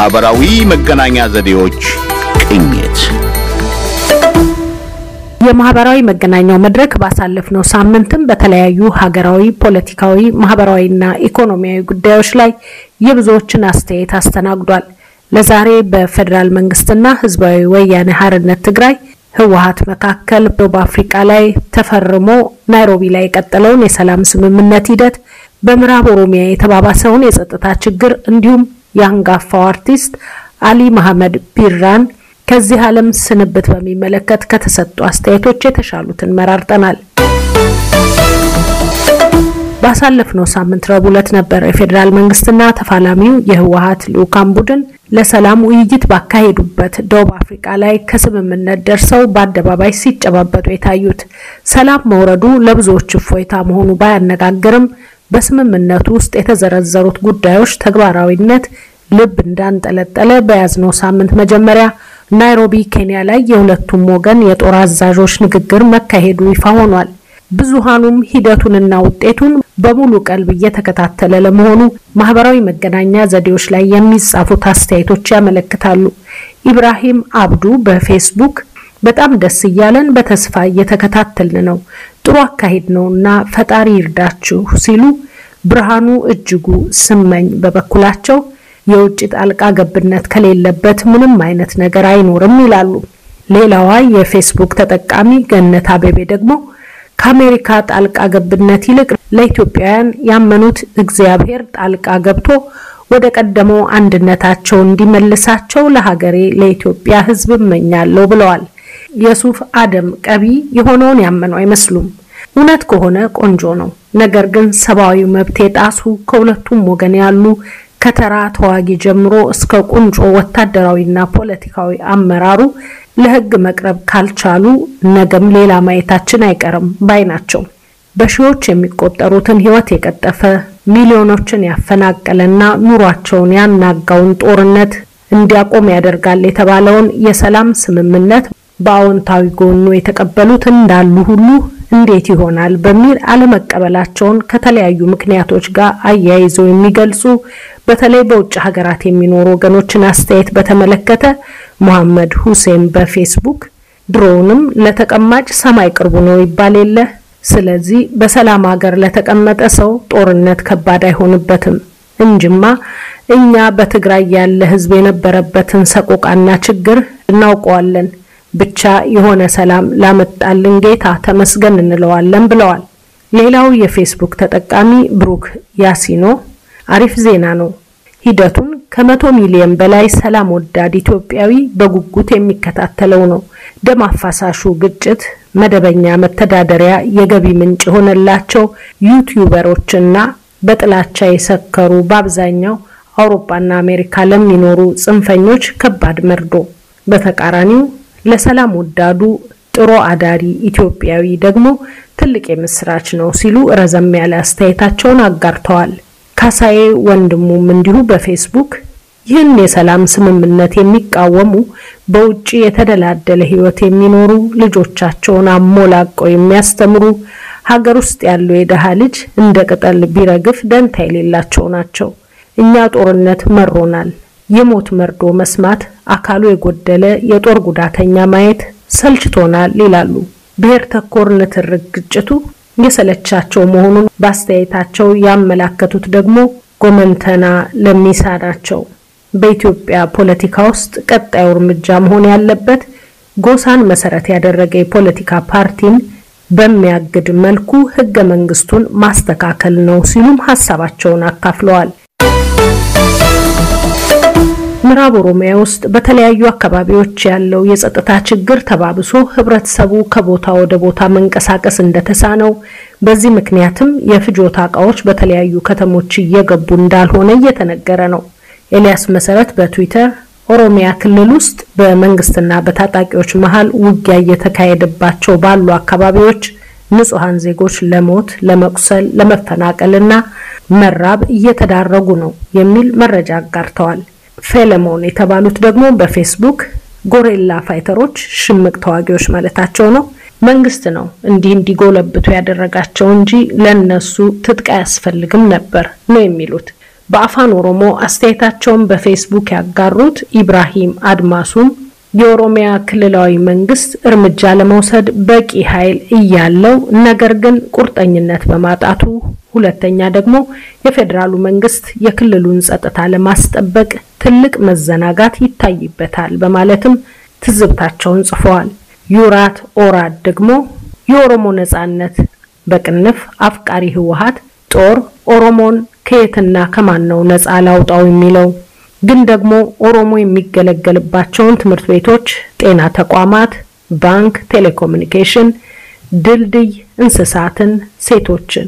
የማህበራዊ መገናኛ ዘዴዎች ቅኝት የማህበራዊ መገናኛው መድረክ ባሳለፍነው ሳምንትም በተለያዩ ሀገራዊ፣ ፖለቲካዊ፣ ማህበራዊና ኢኮኖሚያዊ ጉዳዮች ላይ የብዙዎችን አስተያየት አስተናግዷል። ለዛሬ በፌዴራል መንግስትና ህዝባዊ ወያኔ ሓርነት ትግራይ ህወሀት መካከል ደቡብ አፍሪካ ላይ ተፈርሞ ናይሮቢ ላይ የቀጠለውን የሰላም ስምምነት ሂደት፣ በምዕራብ ኦሮሚያ የተባባሰውን የጸጥታ ችግር እንዲሁም የአንጋፋው አርቲስት አሊ መሐመድ ቢራን ከዚህ ዓለም ስንብት በሚመለከት ከተሰጡ አስተያየቶች የተሻሉትን መራርጠናል። ባሳለፍነው ሳምንት ረቡዕ ዕለት ነበር የፌዴራል መንግስትና ተፋላሚው የህወሀት ልዑካን ቡድን ለሰላም ውይይት ባካሄዱበት ደቡብ አፍሪካ ላይ ከስምምነት ደርሰው በአደባባይ ሲጨባበጡ የታዩት። ሰላም መውረዱ ለብዙዎች እፎይታ መሆኑ ባያነጋግርም በስምምነቱ ውስጥ የተዘረዘሩት ጉዳዮች ተግባራዊነት ልብ እንዳንጠለጠለ በያዝነው ሳምንት መጀመሪያ ናይሮቢ ኬንያ ላይ የሁለቱም ወገን የጦር አዛዦች ንግግር መካሄዱ ይፋ ሆኗል። ብዙሃኑም ሂደቱንና ውጤቱን በሙሉ ቀልብ እየተከታተለ ለመሆኑ ማህበራዊ መገናኛ ዘዴዎች ላይ የሚጻፉት አስተያየቶች ያመለክታሉ። ኢብራሂም አብዱ በፌስቡክ በጣም ደስ እያለን በተስፋ እየተከታተልን ነው፣ ጥሩ አካሄድ ነውና ፈጣሪ ይርዳችሁ ሲሉ፣ ብርሃኑ እጅጉ ስመኝ በበኩላቸው የውጭ ጣልቃ ገብነት ከሌለበት ምንም አይነት ነገር አይኖርም ይላሉ። ሌላዋ የፌስቡክ ተጠቃሚ ገነት አቤቤ ደግሞ ከአሜሪካ ጣልቃ ገብነት ይልቅ ለኢትዮጵያውያን ያመኑት እግዚአብሔር ጣልቃ ገብቶ ወደ ቀደመው አንድነታቸው እንዲመልሳቸው ለሀገሬ ለኢትዮጵያ ሕዝብ እመኛለሁ ብለዋል። የሱፍ አደም ቀቢ የሆነውን ያመኑ አይመስሉም። እውነት ከሆነ ቆንጆ ነው። ነገር ግን ሰብአዊ መብት የጣሱ ከሁለቱም ወገን ያሉ ከተራ ተዋጊ ጀምሮ እስከ ቁንጮ ወታደራዊና ፖለቲካዊ አመራሩ ለሕግ መቅረብ ካልቻሉ ነገም ሌላ ማየታችን አይቀርም ባይ ናቸው። በሺዎች የሚቆጠሩትን ሕይወት የቀጠፈ ሚሊዮኖችን ያፈናቀለና ኑሯቸውን ያናጋውን ጦርነት እንዲያቆም ያደርጋል የተባለውን የሰላም ስምምነት በአዎንታዊ ጎኑ የተቀበሉት እንዳሉ ሁሉ እንዴት ይሆናል በሚል አለመቀበላቸውን ከተለያዩ ምክንያቶች ጋር አያይዘው የሚገልጹ በተለይ በውጭ ሀገራት የሚኖሩ ወገኖችን አስተያየት በተመለከተ መሐመድ ሁሴን በፌስቡክ ድሮውንም ለተቀማጭ ሰማይ ቅርቡ ነው ይባል የለ። ስለዚህ በሰላም ሀገር ለተቀመጠ ሰው ጦርነት ከባድ አይሆንበትም እንጅማ እኛ በትግራይ ያለ ሕዝብ የነበረበትን ሰቆቃና ችግር እናውቀዋለን። ብቻ የሆነ ሰላም ላመጣልን ጌታ ተመስገን እንለዋለን ብለዋል። ሌላው የፌስቡክ ተጠቃሚ ብሩክ ያሲኖ አሪፍ ዜና ነው። ሂደቱን ከመቶ ሚሊዮን በላይ ሰላም ወዳድ ኢትዮጵያዊ በጉጉት የሚከታተለው ነው። ደም አፋሳሹ ግጭት መደበኛ መተዳደሪያ የገቢ ምንጭ የሆነላቸው ዩቲዩበሮችና በጥላቻ የሰከሩ በአብዛኛው አውሮፓና አሜሪካ ለሚኖሩ ጽንፈኞች ከባድ መርዶ፣ በተቃራኒው ለሰላም ወዳዱ ጥሮ አዳሪ ኢትዮጵያዊ ደግሞ ትልቅ የምስራች ነው ሲሉ ረዘም ያለ አስተያየታቸውን አጋርተዋል። ካሳዬ ወንድሙም እንዲሁ በፌስቡክ ይህን የሰላም ስምምነት የሚቃወሙ በውጭ የተደላደለ ሕይወት የሚኖሩ ልጆቻቸውን አሞላቀው የሚያስተምሩ ሀገር ውስጥ ያለው የደሃ ልጅ እንደ ቅጠል ቢረግፍ ደንታ የሌላቸው ናቸው። እኛ ጦርነት መሮናል። የሞት መርዶ መስማት፣ አካሉ የጎደለ የጦር ጉዳተኛ ማየት ሰልችቶናል ይላሉ። ብሔር ተኮር ንትርክ ግጭቱ የሰለቻቸው መሆኑን በአስተያየታቸው ያመላከቱት ደግሞ ጎመንተና ለሚሳ ናቸው። በኢትዮጵያ ፖለቲካ ውስጥ ቀጣዩ እርምጃ መሆን ያለበት ጎሳን መሰረት ያደረገ የፖለቲካ ፓርቲን በሚያግድ መልኩ ሕገ መንግስቱን ማስተካከል ነው ሲሉም ሀሳባቸውን አካፍለዋል። ምዕራብ ኦሮሚያ ውስጥ በተለያዩ አካባቢዎች ያለው የጸጥታ ችግር ተባብሶ ህብረተሰቡ ከቦታ ወደ ቦታ መንቀሳቀስ እንደተሳነው፣ በዚህ ምክንያትም የፍጆታ እቃዎች በተለያዩ ከተሞች እየገቡ እንዳልሆነ እየተነገረ ነው። ኤልያስ መሰረት በትዊተር ኦሮሚያ ክልል ውስጥ በመንግስትና በታጣቂዎች መሀል ውጊያ እየተካሄደባቸው ባሉ አካባቢዎች ንጹሐን ዜጎች ለሞት፣ ለመቁሰል፣ ለመፈናቀልና መራብ እየተዳረጉ ነው የሚል መረጃ አጋርተዋል። ፌለሞን የተባሉት ደግሞ በፌስቡክ ጎሬላ ፋይተሮች ሽምቅ ተዋጊዎች ማለታቸው ነው። መንግስት ነው እንዲህ እንዲጎለብቱ ያደረጋቸው እንጂ ለነሱ ትጥቅ አያስፈልግም ነበር ነው የሚሉት። በአፋን ኦሮሞ አስተያየታቸውን በፌስቡክ ያጋሩት ኢብራሂም አድማሱም የኦሮሚያ ክልላዊ መንግስት እርምጃ ለመውሰድ በቂ ኃይል እያለው ነገር ግን ቁርጠኝነት በማጣቱ፣ ሁለተኛ ደግሞ የፌዴራሉ መንግስት የክልሉን ጸጥታ ለማስጠበቅ ትልቅ መዘናጋት ይታይበታል በማለትም ትዝብታቸውን ጽፈዋል። ዩራት ኦራድ ደግሞ የኦሮሞ ነጻነት በቅንፍ አፍቃሪ ህወሀት ጦር ኦሮሞን ከየትና ከማን ነው ነጻ ላውጣው የሚለው ግን ደግሞ ኦሮሞ የሚገለገልባቸውን ትምህርት ቤቶች፣ ጤና ተቋማት፣ ባንክ፣ ቴሌኮሙኒኬሽን፣ ድልድይ፣ እንስሳትን፣ ሴቶችን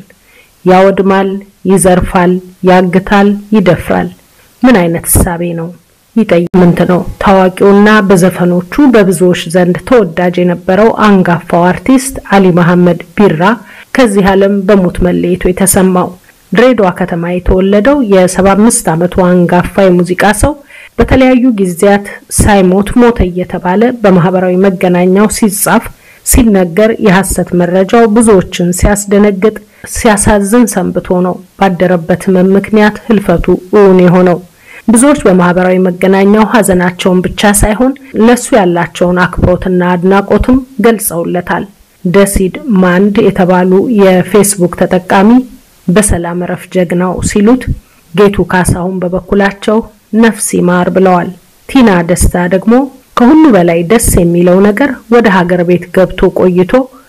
ያወድማል፣ ይዘርፋል፣ ያግታል፣ ይደፍራል። ምን አይነት እሳቤ ነው? ይጠይምንት ነው። ታዋቂውና በዘፈኖቹ በብዙዎች ዘንድ ተወዳጅ የነበረው አንጋፋው አርቲስት አሊ መሐመድ ቢራ ከዚህ ዓለም በሞት መለየቱ የተሰማው ድሬዳዋ ከተማ የተወለደው የ75 ዓመቱ አንጋፋ የሙዚቃ ሰው በተለያዩ ጊዜያት ሳይሞት ሞተ እየተባለ በማህበራዊ መገናኛው ሲጻፍ ሲነገር የሐሰት መረጃው ብዙዎችን ሲያስደነግጥ ሲያሳዝን ሰንብቶ ነው ባደረበት ህመም ምክንያት ህልፈቱ እውን የሆነው። ብዙዎች በማህበራዊ መገናኛው ሀዘናቸውን ብቻ ሳይሆን ለሱ ያላቸውን አክብሮትና አድናቆትም ገልጸውለታል። ደሲድ ማንድ የተባሉ የፌስቡክ ተጠቃሚ በሰላም እረፍ ጀግናው ሲሉት፣ ጌቱ ካሳሁን በበኩላቸው ነፍስ ይማር ብለዋል። ቲና ደስታ ደግሞ ከሁሉ በላይ ደስ የሚለው ነገር ወደ ሀገር ቤት ገብቶ ቆይቶ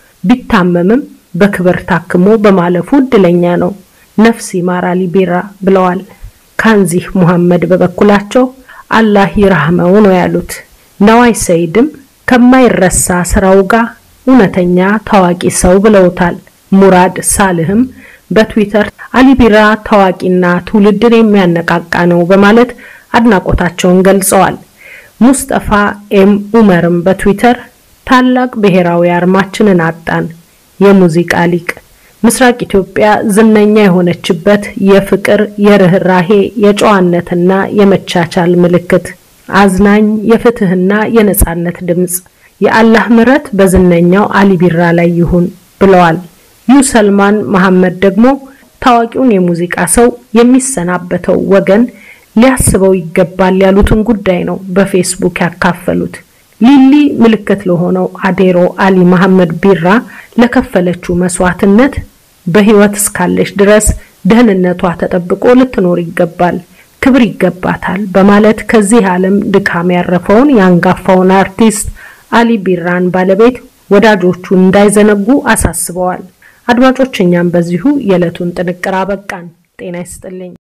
ቢታመምም በክብር ታክሞ በማለፉ እድለኛ ነው። ነፍስ ይማር አሊ ቢራ ብለዋል። ካንዚህ ሙሐመድ በበኩላቸው አላህ ይራህመው ነው ያሉት። ነዋይ ሰይድም ከማይረሳ ስራው ጋር እውነተኛ ታዋቂ ሰው ብለውታል። ሙራድ ሳልህም በትዊተር አሊ ቢራ ታዋቂና ትውልድን የሚያነቃቃ ነው በማለት አድናቆታቸውን ገልጸዋል። ሙስጠፋ ኤም ኡመርም በትዊተር ታላቅ ብሔራዊ አርማችንን አጣን፣ የሙዚቃ ሊቅ ምስራቅ ኢትዮጵያ ዝነኛ የሆነችበት የፍቅር፣ የርህራሄ፣ የጨዋነትና የመቻቻል ምልክት፣ አዝናኝ የፍትህና የነጻነት ድምጽ፣ የአላህ ምሕረት በዝነኛው አሊ ቢራ ላይ ይሁን ብለዋል። ዩ ሰልማን መሐመድ ደግሞ ታዋቂውን የሙዚቃ ሰው የሚሰናበተው ወገን ሊያስበው ይገባል ያሉትን ጉዳይ ነው በፌስቡክ ያካፈሉት። ሊሊ ምልክት ለሆነው አዴሮ አሊ መሐመድ ቢራ ለከፈለችው መስዋዕትነት በህይወት እስካለች ድረስ ደህንነቷ ተጠብቆ ልትኖር ይገባል፣ ክብር ይገባታል በማለት ከዚህ ዓለም ድካም ያረፈውን የአንጋፋውን አርቲስት አሊ ቢራን ባለቤት ወዳጆቹ እንዳይዘነጉ አሳስበዋል። አድማጮች፣ እኛም በዚሁ የዕለቱን ጥንቅር አበቃን። ጤና ይስጥልኝ።